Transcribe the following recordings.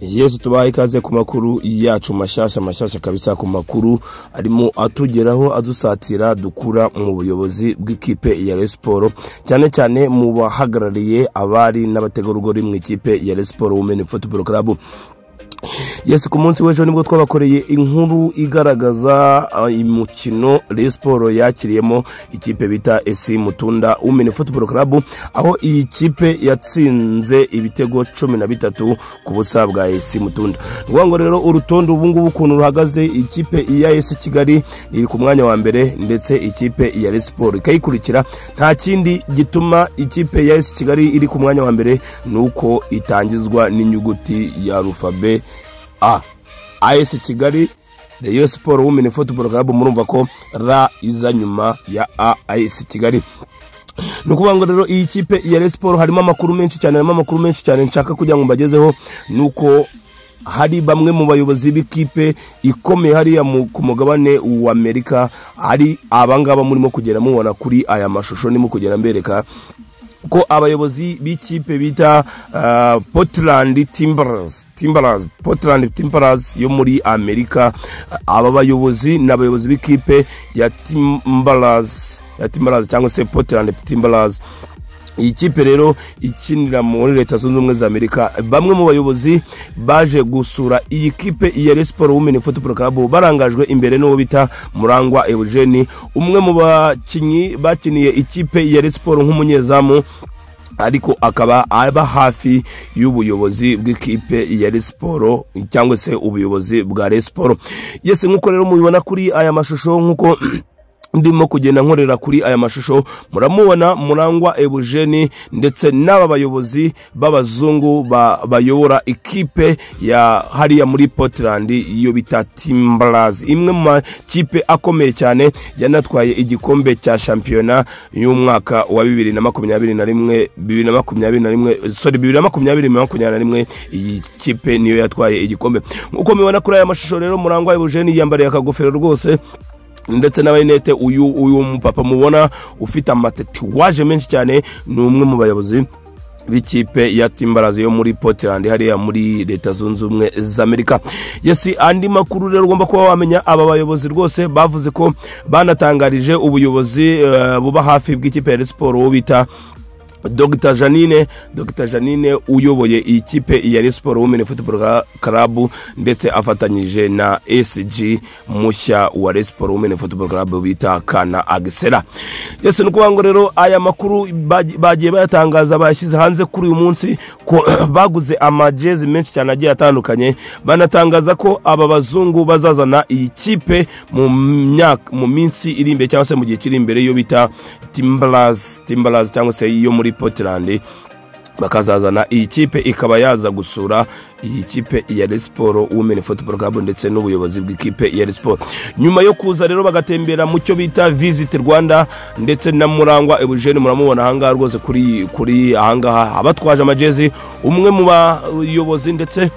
yesu tubaha ikaze ku makuru yacu mashyashya mashyashya kabisa ku makuru arimo atugeraho adusatira dukura mu buyobozi bw'ikipe ya Rayon Sport cyane cyane mu bahagarariye abari n'abategarugori mu ikipe ya Rayon Sport Women Football Club Yes ku munsi w'ejo nibwo twabakoreye inkuru igaragaza imikino Rayon Sport yakiriyemo ikipe bita EC Mutunda Women Football Club aho iyi kipe yatsinze ibitego cumi na bitatu ku busa bwa EC Mutunda ni ukuvuga ngo rero urutonde ubu ngubu ukuntu ruhagaze ikipe ya EC Kigali iri ku mwanya wa mbere ndetse ikipe ya Rayon Sport ikayikurikira nta kindi gituma ikipe ya EC Kigali iri ku mwanya wa mbere ni uko itangizwa n'inyuguti ya alufabe a as kigali rayon siporo women football club murumva ko ra iza nyuma ya a as kigali ni ukuvuga ngo rero iyi kipe ya resiporo harimo amakuru menshi cyane harimo amakuru menshi cyane nshaka kugira ngo mbagezeho ni uko hari bamwe mu bayobozi b'ikipe ikomeye hariya ku mugabane w'amerika hari abangaba murimo kugenda mubona kuri aya mashusho ndimo kugenda mbereka ko abayobozi b'ikipe bita uh, Portland Timbers Timbers Portland Timbers yo muri Amerika aba bayobozi ni abayobozi b'ikipe ya Timbers ya Timbers cyangwa se Portland Timbers iyi kipe rero ikinira muri leta zunze ubumwe za amerika bamwe mu bayobozi baje gusura iyi kipe ya resiporo wumeni football club barangajwe imbere n'uwo bita murangwa eugene umwe mu bakinnyi bakiniye ikipe ya resiporo nk'umunyezamu ariko akaba aba hafi y'ubuyobozi bw'ikipe ya resiporo cyangwa se ubuyobozi bwa resiporo yese nk'uko rero mubibona kuri aya mashusho nk'uko ndimo kugenda nkorera kuri aya mashusho muramubona murangwa eugene ndetse n'aba bayobozi b'abazungu bayobora ikipe ya hariya muri portland iyo bita timbarazi imwe mu makipe akomeye cyane yanatwaye igikombe cya shampiyona y'umwaka wa bibiri na makumyabiri na rimwe bibiri na makumyabiri na rimwe sorry bibiri na makumyabiri na makumyabiri na rimwe iyi kipe niyo yatwaye igikombe nk'uko mubibona kuri aya mashusho rero murangwa eugene yiyambariye akagofero rwose ndetse n'abarinete uyu uyu mupapa mubona ufite amatatuwaje menshi cyane ni umwe mu bayobozi b'ikipe ya timbarazi yo muri portland hariya muri leta zunze ubumwe z'amerika yesi andi makuru rero ugomba kuba wamenya aba bayobozi rwose bavuze ko banatangarije ubuyobozi uh, buba hafi bw'ikipe ya siporo uwo bita Dr Janine Dr Janine uyoboye ikipe ya Rayon Sport Women Football Club ndetse afatanyije na SG mushya wa Rayon Sport Women Football Club bita Kana Agisera. Yese nuko ngo rero aya makuru bagiye bayatangaza bashyize hanze kuri uyu munsi ko baguze amajezi menshi cyane agiye atandukanye banatangaza ko aba bazungu bazazana iyi kipe mu myaka mu minsi iri imbere cyangwa se mu gihe kiri imbere yo bita Timbalas Timbalas cyangwa se iyo muri Portland bakazazana iyi kipe ikaba yaza gusura iyi kipe ya Resiporo Women Football Club ndetse n'ubuyobozi bw'ikipe ya Resiporo nyuma yo kuza rero bagatembera mu cyo bita Visit Rwanda ndetse na Murangwa Eugene muramubona ahangaha rwose kuri kuri ahangaha abatwaje amajezi umwe mu bayobozi ndetse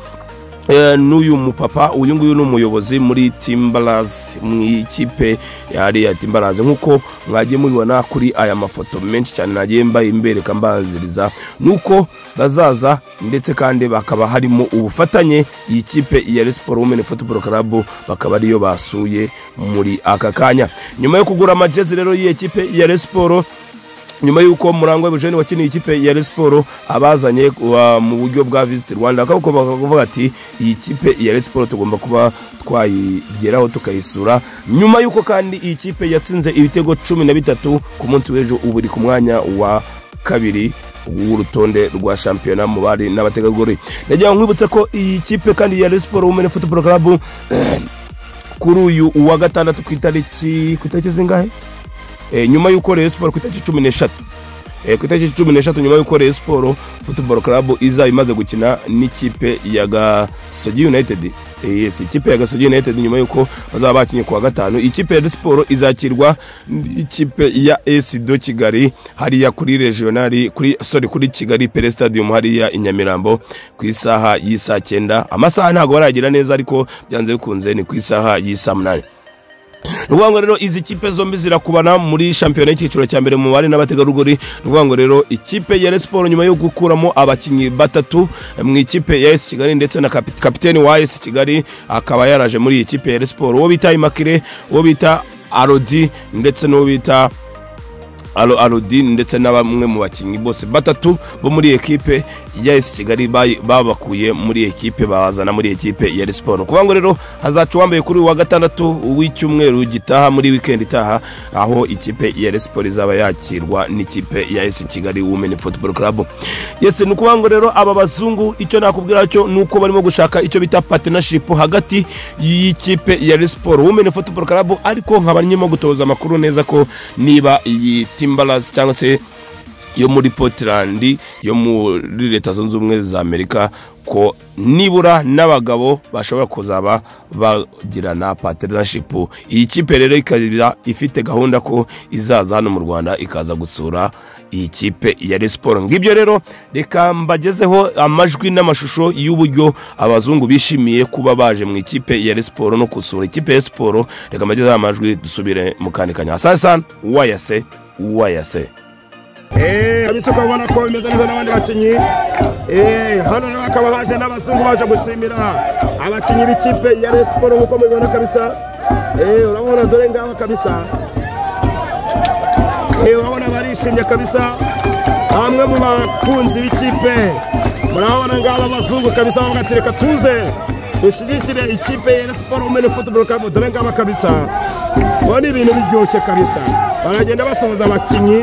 n'uyu mupapa uyu nguyu ni umuyobozi muri timbarazi mu ikipe ya timbarazi nk'uko mwagiye mubibona kuri aya mafoto menshi cyane nagiye mbaye mbereka mbanziriza nuko bazaza ndetse kandi bakaba harimo ubufatanye iyi kipe ya resiporo wumeni football club bakaba ariyo basuye muri aka kanya nyuma yo kugura amajezi rero y'iyi kipe ya resiporo nyuma y'uko murangwa eugene wakiniye ikipe ya resiporo abazanye mu buryo bwa visiti rwanda bakavuga ati iyi kipe ya resiporo tugomba kuba twayigeraho tukayisura nyuma y'uko kandi iyi kipe yatsinze ibitego cumi na bitatu ku munsi w'ejo ubu iri ku mwanya wa kabiri w'urutonde rwa shampiyona mu bari n'abategarugori ndagira ngo nkwibutse ko iyi kipe kandi ya resiporo wumene football club kuri uyu uwa gatandatu ku itariki ku itariki zingahe nyuma y'uko Rayon Sport ku itariki cumi n'eshatu ku itariki cumi n'eshatu nyuma y'uko Rayon Sport Football Club izaba imaze gukina n'ikipe ya Gasogi United yes ikipe ya Gasogi United nyuma y'uko bazaba bakinye kuwa gatanu ikipe ya Sport izakirwa ikipe ya AS do Kigali hariya kuri regional kuri sorry kuri Kigali Pele Stadium hariya i Nyamirambo ku isaha y'isaa cyenda amasaha ntabwo baragira neza ariko byanze bikunze ni ku isaha y'isaa munani ni ukuvuga ngo rero izi kipe zombi zirakubana muri shampiyona y'icyiciro cya mbere mu bari n'abategarugori ni ukuvuga ngo rero ikipe ya Rayon Sports nyuma yo gukuramo abakinnyi batatu mu ikipe ya AS Kigali ndetse na kapi- kapiteni wa AS Kigali akaba yaraje muri iyi kipe ya Rayon Sports uwo bita Immaculee uwo bita Arodi ndetse n'uwo bita Alo Alodin ndetse na bamwe mu bakinnyi bose batatu bo muri ekipe ya AS Kigali bayi- babakuye muri ekipe babazana muri ekipe ya Rayon Sports. Kuvuga ngo rero hazaca uwambaye kuri uyu wa gatandatu w'icyumweru gitaha muri weekend itaha aho ikipe ya Rayon Sports izaba yakirwa n'ikipe ya AS Kigali Women Football Club. Yes, ni ukuvuga ngo rero aba bazungu icyo nakubwira cyo ni uko barimo gushaka icyo bita partnership hagati y'ikipe ya Rayon Sports Women Football Club ariko nkaba nyimo gutoza amakuru neza ko niba iyi Timberlands cyangwa se yo muri Portland yo muri leta zunze ubumwe za Amerika ko nibura n'abagabo bashobora kuzaba bagirana partnership iyi kipe rero ikaba ifite gahunda ko izaza hano mu Rwanda ikaza gusura iyi kipe ya Rayon Sports ngibyo rero reka mbagezeho amajwi n'amashusho y'uburyo abazungu bishimiye kuba baje mu ikipe ya Rayon Sports no gusura ikipe ya Rayon Sports reka mbagezeho amajwi dusubire mu kandi kanya sasa wayase wayase kabisa ukabona ko bimeze neza n'abandi bakinnyi Eh, hano rero bakaba baje n'abazungu baje gushimira abakinnyi b'ikipe ya Rayon Sports nk'uko mubibona kabisa Eh, urabona dore ngaba kabisa Eh, urabona barishimye kabisa bamwe mu bakunzi b'ikipe murabona ngaba abazungu kabisa bavuga ati reka tuze dushyigikire ikipe ya Rayon Sports Women Football Club dore ngaba kabisa ubona ibintu biryoshye kabisa baragenda basuhuza abakinnyi